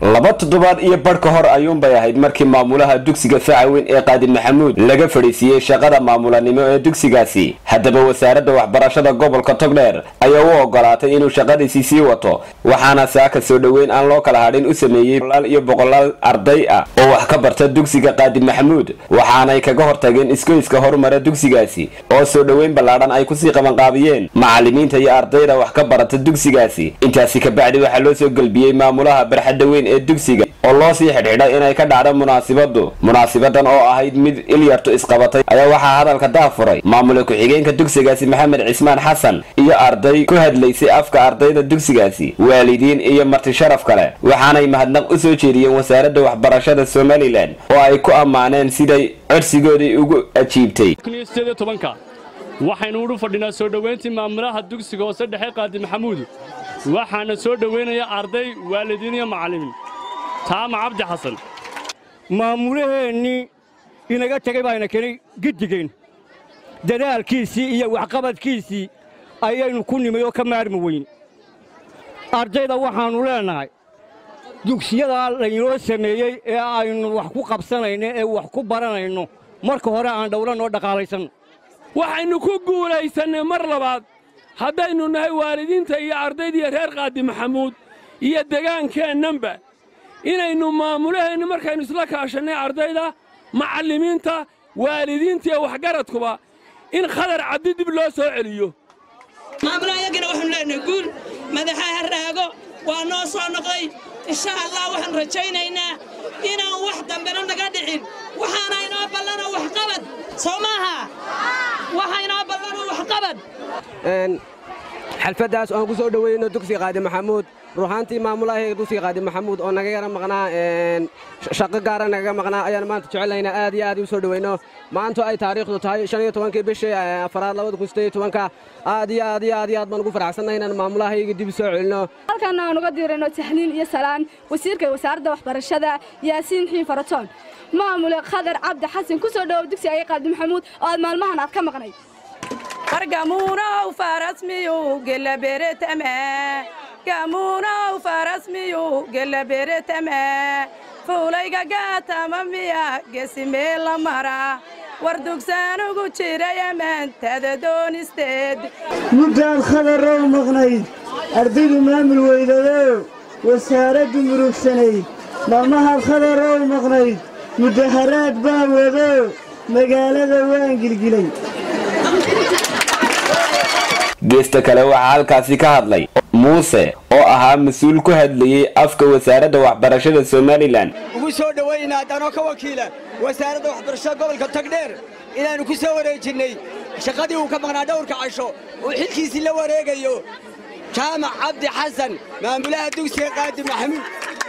laba toddobaad iyo badh ka hor ayuunbay ahayd markii maamulaha dugsiga facaweyn ee qaadi maxamuud laga fadhiisiiyey shaqada maamulanimo ee dugsigaasi haddaba wasaaradda waxbarashada gobolka togdheer ayaa u ogolaatay inuu shaqadiisii sii wato waxaana saaka soo dhoweyn aan loo kala hadhin u sameeyey boqolaal iyo boqolaal arday ah oo wax ka barta dugsiga qaadi maxamuud waxaanay kaga hortageen iskoyska horumara dugsigaasi oo soo dhoweyn ballaadhan ay kusii qabanqaabiyeen macalimiinta iyo ardayda wax ka barata dugsigaasi intaasi kabacdi waxaa loo soo gelbiyey maamulaha barxadda weyn ee dugsiga oo loo sii xidhxidhay inay ka dhacdo munaasibadu munaasibadan oo ahayd mid ilyartu isqabatay ayaa waxaa hadalka daafuray maamula ku-xigeenka dugsigaasi maxamed cismaan xasan iyo arday ku hadlaysay afka ardayda dugsigaasi waalidiin iyo marti sharaf kale waxaanay mahadnaq u soo jeediyeen wasaaradda waxbarashada somalilan oo ay ku ammaaneen siday codsigoodii ugu ajiibtay waxaynu udhu fadhinaa soo dhowayntii maamulaha dugsiga hoose dhexe qaadi maxamuud waxaana soo dhowaynaya arday waalidiin iyo macallimiin taama cabdi xasan maamulaheennii inaga tegay baayna kenay giddigeen dadaalkiisii iyo waxqabadkiisii ayaynu ku nimay oo ka maarmi weyn ardayda waxaannu leennahay dugsiyadaa laynoo sameeyey ee aynu wax ku qabsanayno ee wax ku baranayno marka hore aan dhowlanoo dhaqaalaysanno waxaynu ku guulaysannay mar labaad haddaynu nahay waalidiinta iyo ardaydiiyo reer qaadi maxamuud iyo degaankeennanba inaynu maamulaheenni markaynu isla kaashannay ardayda macallimiinta waalidiinta iyo waxgaradkuba in khadar cabdi dib loo soo celiyo maamulahayagina waxaanu leenahay guul madaxa ha raago waa noo soo noqday insha allah waxaan rajaynaynaa inaan wax dambena naga dhicin waxaana inoo ballano waxqabad soo maaha waxa inoo ballano waxqabad xalfaddaas oan ku soo dhoweyno dugsiga qaadi maxamuud ruuxaantii maamulahayga dugsiga qaadi maxamuud oo naga yara maqnaa shaqo gaara nagaga maqnaa ayaan maanta jecelaynaa aad iyo aad u soo dhoweyno maanto ay taariikhdu tahay shan iyo tobankii bishii afaraad labada kun sideed iyo tobanka aad iyo aad iyo aad iyo aad baan ugu faraxsannahay inaan maamulahayga dib soo celino halkan aan uga diirayno tahliin iyo salaan wasiirka wasaaradda waxbarashada yaasiin xiin faratoon maamule khadar cabdi xasan ku soo dhowow dugsiga ay qaadi maxamuud oo aad maalmahan aad ka maqnayd gamuunow farasmiyu gelaberetame gamuunow farasmiyu gelaberetame fuulayga gaatama miya gesimee la mara war dugsaanugu jiray ammaantada doonisteed muddaad khadarow maqnayd ardaydu maamul weydadoo wasaaraddu murugsanayd maalmahaad khadarow maqnayd mudaharaad baa wadoo magaalada waan gilgilay geesta kale waxaa halkaasi ka hadlay muuse oo ahaa mas-uul ku hadlayey afka wasaaradda waxbarashada somalilan ugu soo dhowaynaa danoo ka wakiila wasaaradda waxbarashada gobolka tagdheer inaannu ku soo wareejinnay shaqadii uu ka maqnaa dhowrka casho uu xilkiisii la wareegayo jaamac cabdi xasan maamulaha dugsiga qaadi maxamuud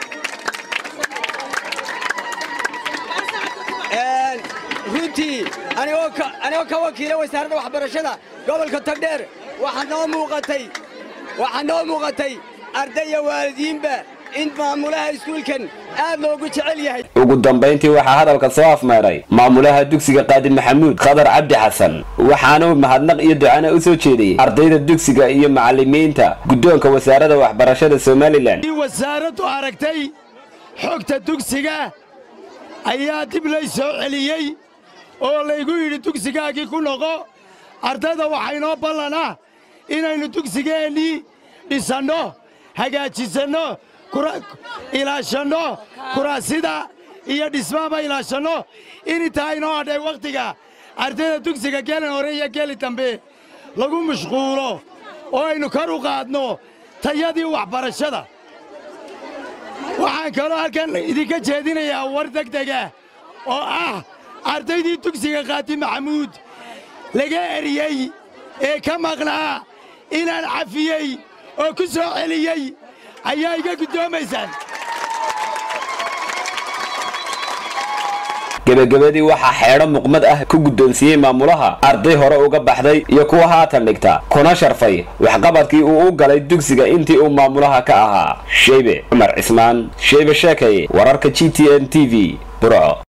runtii anigoo ka wakiila wasaaradda waxbarashada gobolka tagdheer waxaa noo muuqatay waxaa noo muuqatay ardaya waalidiinba in maamulaha iskuulkan aad loogu jecel yahay ugu dambayntii waxaa hadalka soo afmeeray maamulaha dugsiga qaadi maxamuud khadar cabdi xasan waxaana mahadnaq iyo ducana u soo jeediyey ardayda dugsiga iyo macallimiinta guddoonka wasaaradda waxbarashada somalilan wasaaraddu aragtay xogta dugsiga ayaa dib lay soo celiyey oo laygu yidhi dugsigaagii ku noqo ardayda waxaynoo ballanaa inaynu dugsigeennii dhisanno hagaajisanno ilaashanno kuraasida iyo dhismaaba ilaashanno inintaa inoo hadhay wakhtiga ardayda dugsiga gelin hore iyo geli dambe lagu mashquulo oo aynu kor u qaadno tayadii waxbarashada waxaan kaloo halkan idinka jeedinayaa war degdega oo ah ardaydii dugsiga qaadi maxamuud laga eriyey ee ka maqnaa inaan cafiyey oo ku soo celiyey ayaa iga guddoomaysaan gebagabadii waxaa xeedho muqmad ah ku guddoonsiiyey maamulaha arday hore uga baxday iyo kuwa haatan dhigta kuna sharfay waxqabadkii uu u galay dugsiga intii uu maamulaha ka ahaa sheybe cumar cismaan sheybe sheekaye wararka g t n t v burco